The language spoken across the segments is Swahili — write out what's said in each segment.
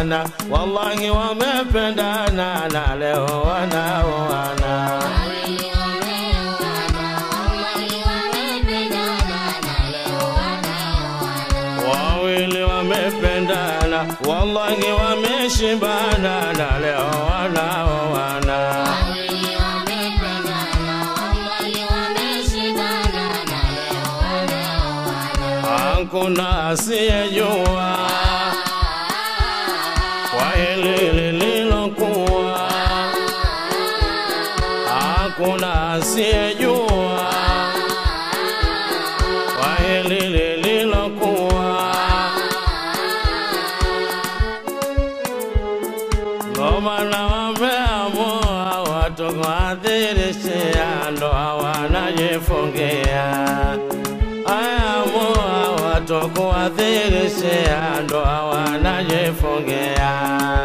wameshibana, wallahi wamependana na leo wanaoana. Wawili wamependana, wallahi wameshibana na leo wanaoana. Hakuna asiyejua kwa hili lililokuwa, hakuna asiyejua kwa hili lililokuwa. Ndo maana wameamua watu kuadhirishia ndoa wanajifungia. Ayaamua watu kuadhirishia ndoa wanajifungia.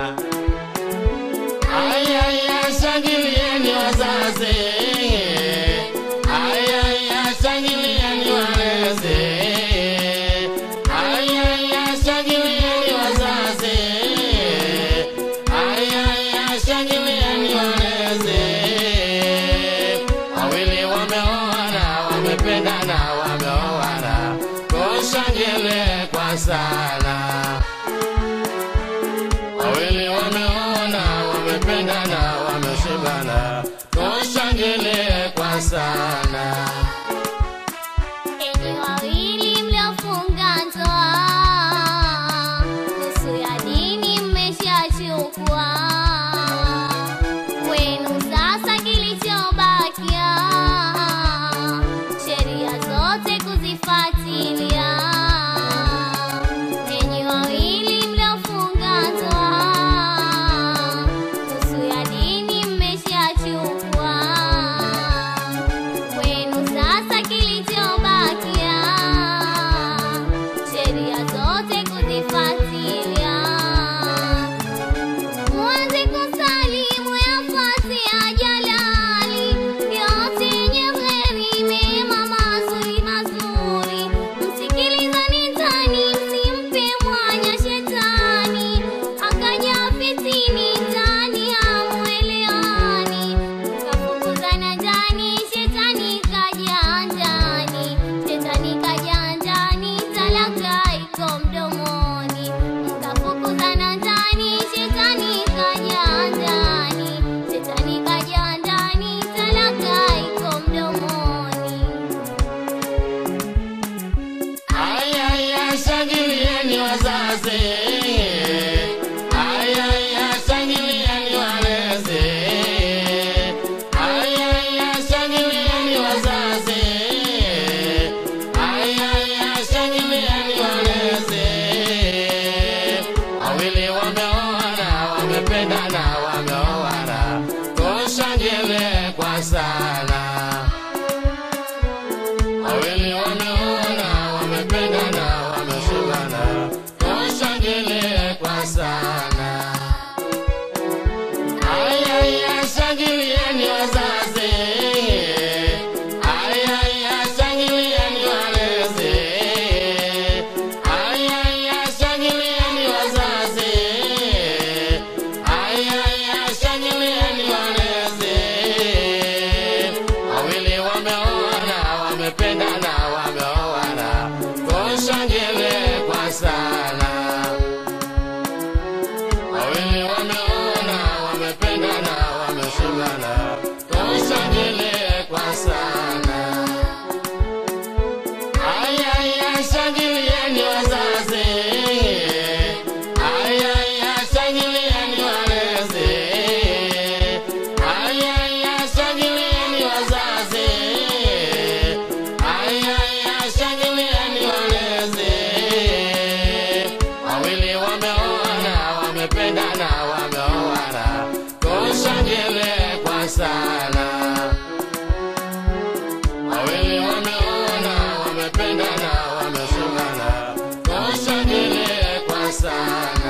Ayaya, shangilieni wazazi. Ayaya, shangilieni walezi. Ayaya, shangilieni wazazi. Ayaya, shangilieni walezi. Wawili wameoana, wamependana, wameoana. Tushangile kwa sana. Wawili wameona, wamependana, wameshibana, tushangilie kwa sana. Enyi wawili mliofunga ndoa, nusu ya dini mmeshachukua. Kwenu sasa kilichobakia, sheria zote kuzifuatilia. Enyi wawili mliofunga ndoa, nusu ya dini mmeshachukua. Kwenu sasa kilichobakia, sheria zote kuzifuatilia. Mwanze kusalimu yafuate ya jalali, yote yenye kheri, mema mazuri mazuri. Msikilizane ndani, msimpe mwanya shetani, akaja fitini ndani hamuelewani. Kafukuzana ndani, shetani kaja ndani, shetani kaja ndani, talaka iko mdomoni. Mkafukuzana ndani, shetani kaja ndani, shetani kaja ndani, talaka iko mdomoni. Ayaya, shangilieni wazazi. Ayaya, shangilieni walezi. Ayaya, shangilieni wazazi. Ayaya, shangilieni walezi. Wawili wameoana, wamependana, wameoana. Tushangilie kwa sana. Wawili wameona, wamependana, wameshibana, tushangilie kwa sana. Ayaya, shangilieni wazazi. Ayaya, shangilieni walezi. Ayaya, shangilieni wazazi. Ayaya, shangilieni walezi. Wawili wameoana, wamependana, wameoana, tushangilie kwa sana. Wawili wameoana, wamependana, wameshibana, tushangilie kwa sana. Ayaya, shangilieni wazazi. Ayaya, shangilieni walezi. Ayaya, shangilieni wazazi. Ayaya, shangilieni walezi. Wawili wameoana, wamependana, wameoana, tushangilie kwa sana. Wawili wameona, wamependana, wameshibana, tushangilie kwa sana.